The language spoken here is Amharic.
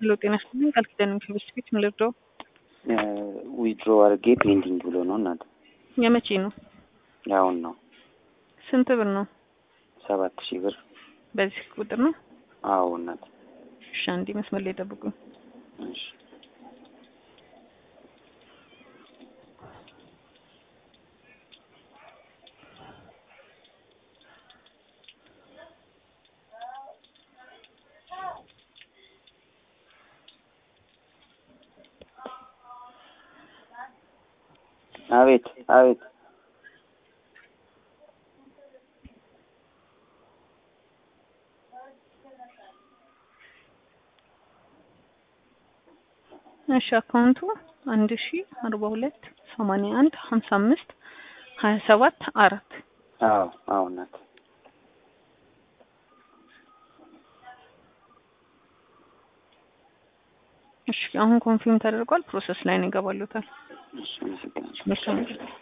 ሄሎ ጤና ይስጥልኝ ቃል ኪዳን ከቤት ቤት ምን ልርዳው? ዊድሮ አድርጌ ፔንዲንግ ብሎ ነው እናት። የመቼ ነው? ያሁን ነው ስንት ብር ነው? ሰባት ሺህ ብር። በዚህ ቁጥር ነው? አዎ እናት። እሺ አንዴ መስመር ላይ ጠብቁኝ። እሺ አቤት አቤት እሺ አካውንቱ አንድ ሺ አርባ ሁለት ሰማንያ አንድ ሀምሳ አምስት ሀያ ሰባት አራት አዎ አዎ እናት። እሺ አሁን ኮንፊርም ተደርጓል። ፕሮሰስ ላይ ነው ይገባሉታል። እሺ አመሰግናለሁ። መልካም